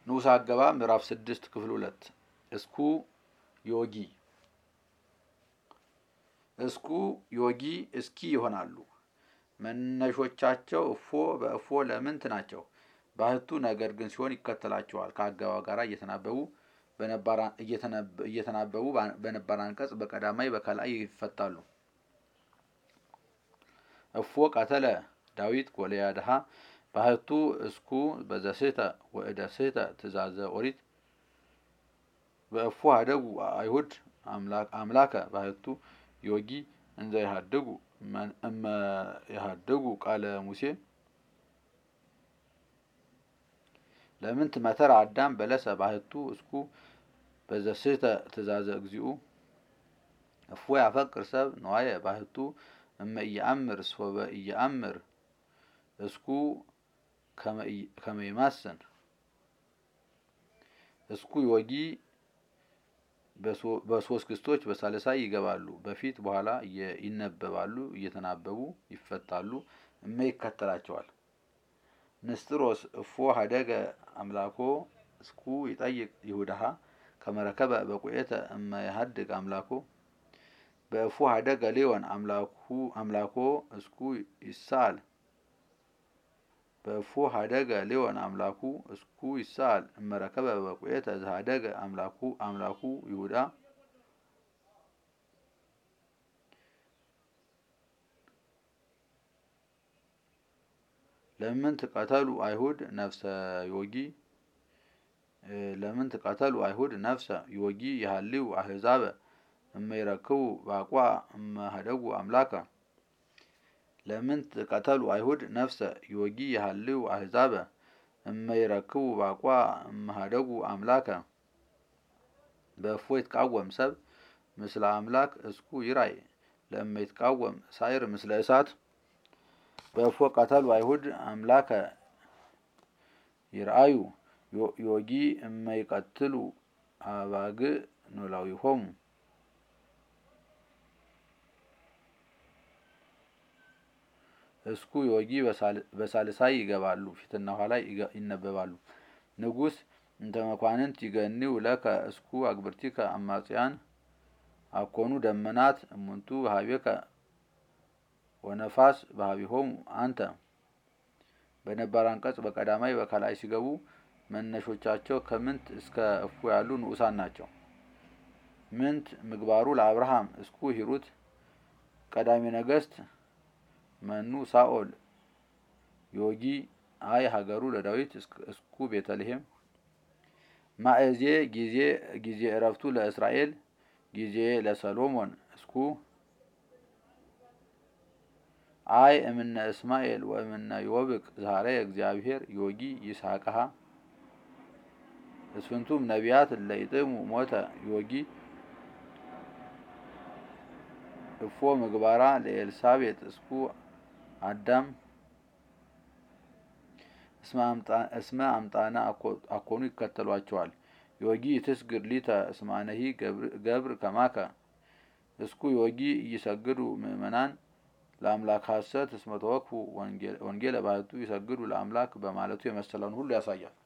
ንዑስ አገባ ምዕራፍ ስድስት ክፍል ሁለት እስኩ ዮጊ እስኩ ዮጊ እስኪ ይሆናሉ። መነሾቻቸው እፎ በእፎ ለምንት ናቸው። ባህቱ ነገር ግን ሲሆን ይከተላቸዋል። ከአገባብ ጋር እየተናበቡ እየተናበቡ በነባር አንቀጽ በቀዳማይ በከላይ ይፈታሉ። እፎ ቀተለ ዳዊት ጎልያድሃ ባህቱ እስኩ በዘስህተ ወእደ ስህተ ትእዛዘ ኦሪት በእፎ ሀደጉ አይሁድ አምላከ ባህቱ ዮጊ እንዘ ይሃድጉ እመ ይሃድጉ ቃለ ሙሴ ለምንት መተር አዳም በለሰ ባህቱ እስኩ በዘስህተ ትእዛዘ እግዚኡ እፎ ያፈቅር ሰብ ነዋየ ባህቱ እመ ኢየአምር ሶበ ኢየአምር እስኩ ከመ ይማስን እስኩ ዮጊ በሶስት ክስቶች በሳልሳይ ይገባሉ። በፊት በኋላ ይነበባሉ፣ እየተናበቡ ይፈታሉ። እመ ይከተላቸዋል። ንስጥሮስ እፎ ሀደገ አምላኮ እስኩ ይጠይቅ ይሁዳሃ ከመረከበ በቁኤተ እመ ይሃድግ አምላኮ በእፎ ሀደገ ሌዮን አምላኮ እስኩ ይሳል በእፎ ሀደገ ሌዮን አምላኩ እስኩ ይሳል እመረከበ በቁኤተ ዘሀደገ አምላኩ አምላኩ ይሁዳ ለምን ትቀተሉ አይሁድ ነፍሰ ዮጊ ለምን ትቀተሉ አይሁድ ነፍሰ ዮጊ የሀልው አህዛበ እመይረክቡ ባቋ እመሀደጉ አምላከ ለምን ትቀተሉ አይሁድ ነፍሰ ዮጊ የሀልው አህዛበ እመይረክቡ ባቋ እመሀደጉ አምላከ በእፎ ይትቃወም ሰብ ምስለ አምላክ እስኩ ይራይ ለእመ ይትቃወም ሳይር ምስለ እሳት በእፎ ቀተሉ አይሁድ አምላከ ይርአዩ ዮጊ እመይቀትሉ አባግ ኖላዊሆሙ እስኩ ዮጊ በሳልሳይ ይገባሉ፣ ፊትና ኋላ ይነበባሉ። ንጉሥ እንተ መኳንንት ይገኒው ለከ እስኩ አግብርቲከ አማጽያን አኮኑ ደመናት እሙንቱ በሀቤከ ወነፋስ በሀቢሆሙ አንተ በነባር አንቀጽ በቀዳማይ በከላይ ሲገቡ መነሾቻቸው ከምንት እስከ እፎ ያሉ ንዑሳን ናቸው። ምንት ምግባሩ ለአብርሃም እስኩ ሂሩት ቀዳሚ ነገስት መኑ ሳኦል ዮጊ አይ ሀገሩ ለዳዊት እስኩ ቤተልሔም ማእዜ ጊዜ ጊዜ እረፍቱ ለእስራኤል ጊዜ ለሰሎሞን እስኩ አይ እምነ እስማኤል ወእምነ ዮብቅ ዛሬ እግዚአብሔር ዮጊ ይስሐቅሃ እስፍንቱም ነቢያት ለይጥሙ ሞተ ዮጊ እፎ ምግባራ ለኤልሳቤጥ እስኩ አዳም እስመ አምጣነ አኮኑ ይከተሏቸዋል። ዮጊ ትስግድ ሊተ እስማነሂ ገብር ከማከ እስኩ ዮጊ እይሰግዱ ምእመናን ለአምላክ ሐሰት እስመ ተወክፉ ወንጌለ ባህቱ ይሰግዱ ለአምላክ በማለቱ የመሰለውን ሁሉ ያሳያል።